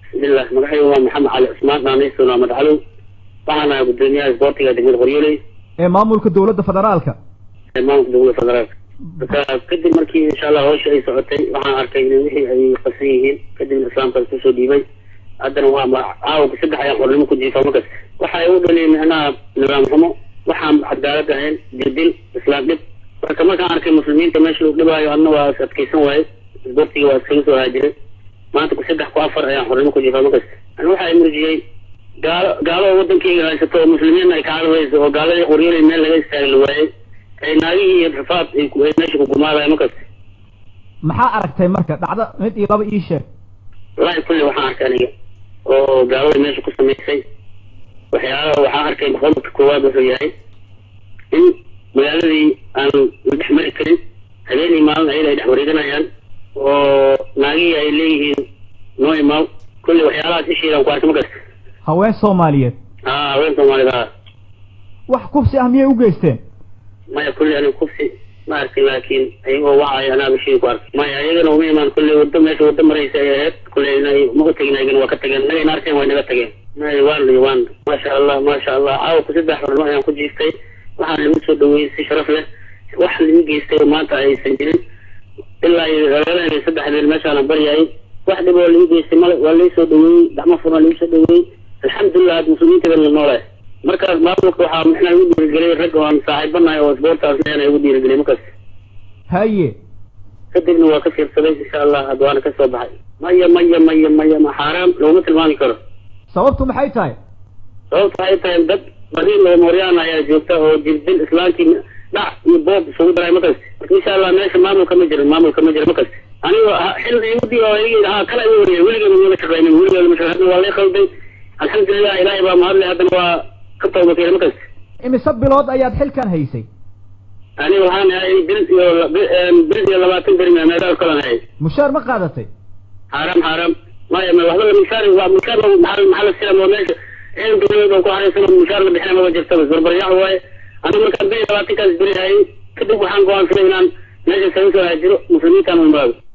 bismillah magacaygu waa maxamed cali cusmaan naanaysuna ahmad calow waxaan ahay gudoomiyaha isboortiga degmada qoryooley ee maamulka dowladda federaalka ee maamulka dowlada federaalka marka kadib markii insha allah hawsha ay socotay waxaan arkay in wixii ay qasan yihiin kadibna islaamka kusoo dhiibay haddana waa caawka saddex ayaan qornimo ku jiifa markas waxa ay u dhaliyay micnaha nidaam xumo waxaan cadaalad ahayn dirdil islaam dhib marka markaan arkay muslimiinta meesha lagu dhibaayo adna waa is adkaysan waaye isboortiga waa iskaga soo haajiray maanta ku saddex ku afar ayaan xornimo ku jiifa markas ani waxa ay murjiyey gaalo gaalo wadankeyga haysato oo muslimiinna ay ka cadawayso oo gaaladii qoryoolay meel laga istaagi la waayey ay naagihii iyo rafaad ay ku- ay meesha ku gumaadayo markas maxaa aragtay marka dhacdo mid iyo laba ii sheeg wallaahi kulli waxaan arkay aniga oo gaalada meesha ku samaysay waxyaalaha waxaan arkay qodobka koowaad wuxuu yahay in magaaladii aan la dhex mari karin habeenii maalin ayada ay dhex wareeganayaan oo naagihii ay leeyihiin noo imaaw kulli waxyaalahaas ishiidaan ku arkay markas haween soomaaliyeed aa haween soomaalida ah wax kufsi ah miyay u geysteen maya kulli aniga kufsi ma arkin laakiin ayagoo wacay anaa bishii ku arkay maya ayagana uma imaan kulli wado meesha wado maraysa ay ahayd kulli inay ma u tegin ayagana waa ka tageen nagayna arkeen way naga tageen maya waan iyo waan maasha allah maasha allah caawa ku saddex xornimo ayaan ku jiiftay waxaan lagu soo dhaweeyey si sharaf leh wax lagu geystay oo maanta aysan jirin ilaa iyo lagalahelay saddex beel meeshaanan baryayay wax dhib oo lagu geystay male waa lai soo dhaweeyey gacmo furan lagu soo dhaweeyey alxamdulilah had muslimiinta baan la noolahay markaas maamulka waxaa mixnaa igu dhiirigeliyay rag oo aan saaxiibanahay oo isboortaas leena igu dhiirigeliyay markaas haye kadibna waa ka fiirsaday insha allah hadda waana ka soo baxay maya maya maya maya ma xaaraam looma tilmaami karo sababtu maxay tahay sababta waxay tahay dad bariin oo mooryaan ayaa joogta oo jirdil islaamkii dhac iyo boob isugu daray markaas marka insha allah meesha maamulka ma jirin maamulka ma jiro markaas aniga ha- xil igu oo igi ha kala igu wariyay weligeeda mala shaqaynin weligeeda ma shaqaynin waa lay qalday alxamdulilah ilaahay baa mahadle haddana waa ka tawbakeena markaas imise bilood ayaad xilkan haysay aniga waxaan ahay bil iyo la- bi- een, bil iyo labaatan beri meedaal kalan ahay mushaar ma qaadatay xaaraam xaaraam maya ma waxba la mishaar waa mishaar la maxal maxal silam oo meesha ciidan dowladeed oo ku haraysan oo mishaar la bixinay maba jirtaba barbaryax waaye aniga markaan bil iyo labaatankaas beri hayay kadib waxaan go'aansaday inaan meesha isaga soo haajiro muslimiintaan u imaado